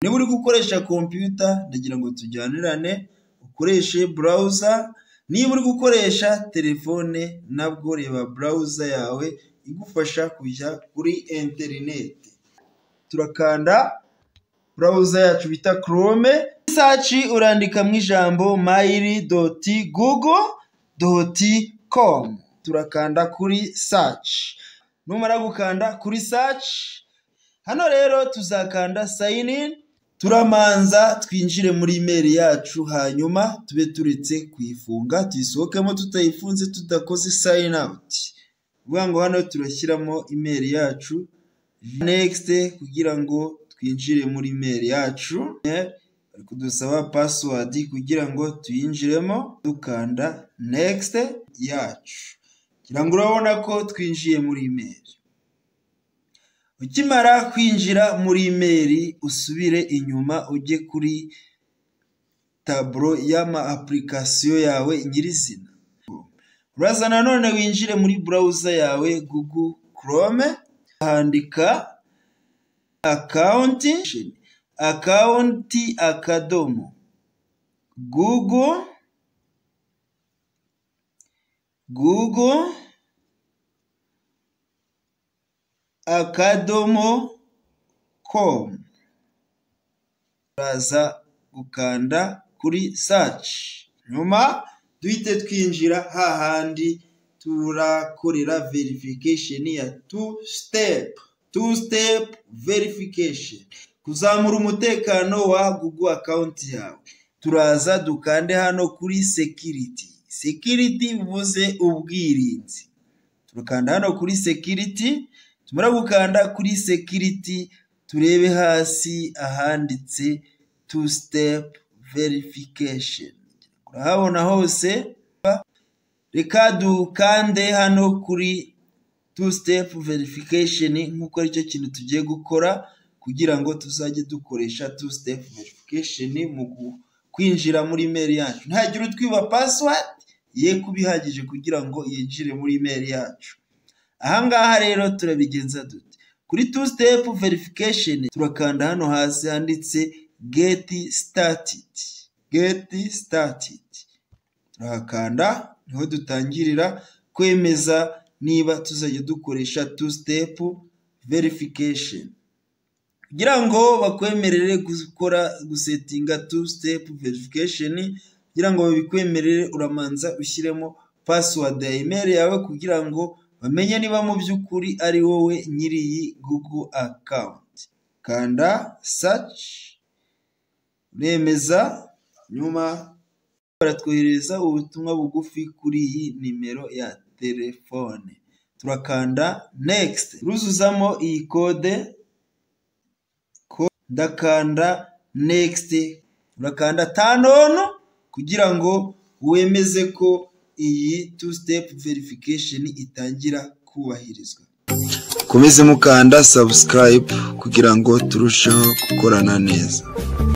Niba uri gukoresha computer ndagira ngo tujyanirane ukoreshe browser, niba uri gukoresha telefone nabwo reba browser yawe igufasha kujya kuri interineti, turakanda browser yacu bita chrome, muri search urandikamo ijambo myl.google.com, turakanda kuri search, numara gukanda kuri search, hano rero tuzakanda sign in, turamanza twinjire muri email yacu hanyuma tube turetse kuyifunga tuyisohokemo tutayifunze tudakoze sign out, ni ukuvuga ngo hano turashyiramo email yacu next kugira ngo twinjire muri email yacu, bari kudusaba password kugira ngo tuyinjiremo dukanda next yacu, ngira ngo urabona ko twinjiye muri email, ukimara kwinjira muri email usubire inyuma ujye kuri tableau y'ama application yawe nyirizina, uraza nanone winjire muri browser yawe google chrome uhandika account, account akadomo google akadomo com, uraza gukanda kuri search, nyuma duhite twinjira hahandi turakorera verification ya two step, two step verification, kuzamura umutekano wa google account yawe, turaza dukande hano kuri security, security bivuze ubwirinzi, turakanda hano kuri security, tumara gukanda kuri security turebe hasi ahanditse two step verification, urahabona hose, reka dukande hano kuri two step verification nk'uko aricyo kintu tugiye gukora kugira ngo tuzajye dukoresha two step verification mu kwinjira muri email yacu, ntihagira utwiba password ye kuba ihagije kugira ngo yinjire muri email yacu, aha ngaha rero turabigenza dute, kuri two step verification turakanda hano hasi handitse get started, get started, turahakanda niho dutangirira kwemeza niba tuzajya dukoresha two step verification, kugira ngo bakwemerere gukora gusetinga two step verification, kugira ngo babikwemerere uramanza ushyiremo password ya email yawe kugira ngo bamenye niba mu by'ukuri ari wowe nyiri iyi google account, kanda search uremeza nyuma baratwoherereza ubutumwa bugufi kuri iyi nimero ya telefone, turakanda next, uruzuzamo iyi kode, ndakanda next, urakanda turn on kugira ngo wemeze ko iyi two step verification itangira kubahirizwa, mukomeze mukanda subscribe kugira ngo turusheho gukorana neza.